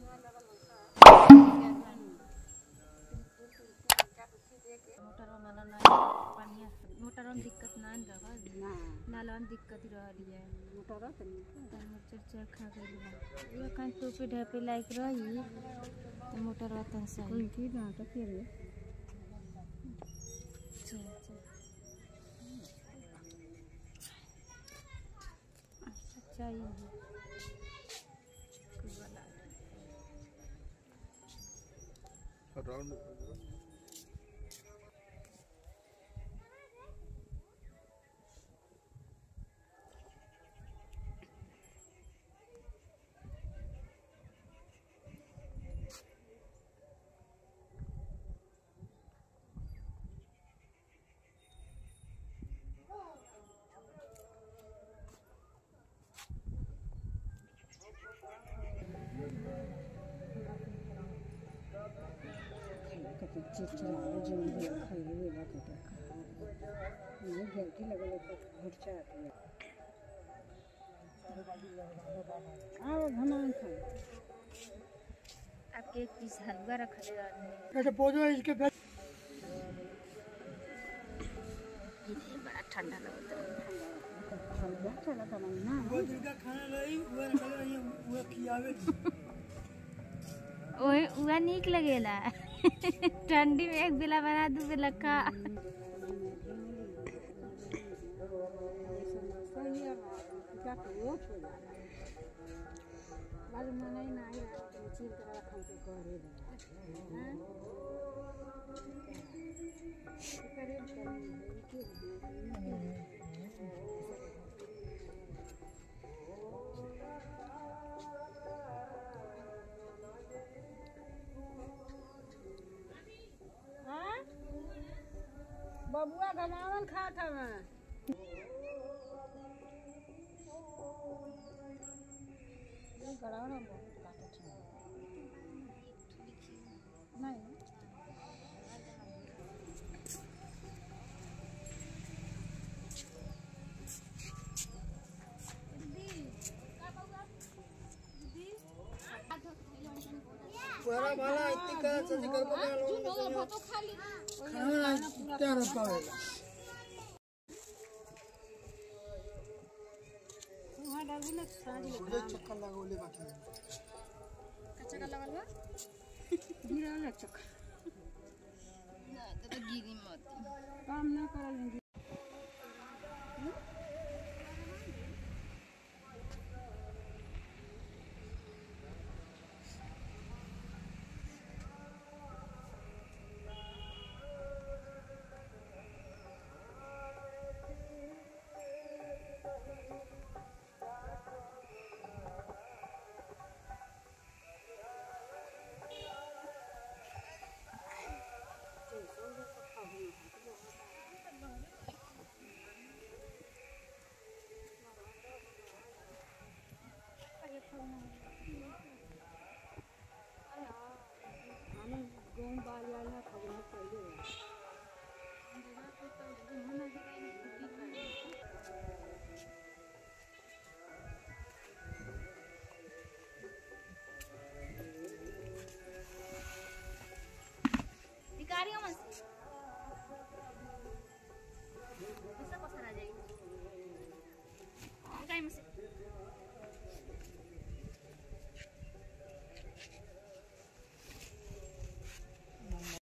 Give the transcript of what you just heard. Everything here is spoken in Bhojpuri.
मोटर वाला ना पानी मोटर में दिक्कत ना रहल ना नाला में दिक्कत रहल है मोटर तनी तनी चरचर खा गइल बा ये कहीं टोपी ढेपी लायक रही तो मोटर वतन सही कोई की ना तो फिर चल चल सच्चाई है कोई वाला राउंड कते चिड़चिड़ा जो भी खाई हुए बात है ये घर की लगे तो घुटचा आती है आओ भमान खा आपके एक पीस हलवा रखले रहनी कैसे पौधे इसके पे ये बड़ा ठंडा लगता है हलवा चला था ना वो जिनका खाना रही वो रखल रही वो खियावे ओए उहा नीक लगेला ठंडी में एक बेला बना दू बेला खा सही है क्या तो छोड़ा बाल मने ना आई चीर कर रखा के करे हैं करे करे हाँ बबुआ गनावन खात हवे ये गड़ावना बहुत काटत है नहीं पूरा वाला इतनी का सजी कर को खाना तैयार पावे वहाँ डालबी ना साड़ी मुझे चक्कर लगोले बाकी कच्चा का लगल बा गिरा ना चक्कर तो गिरी मत काम ना करल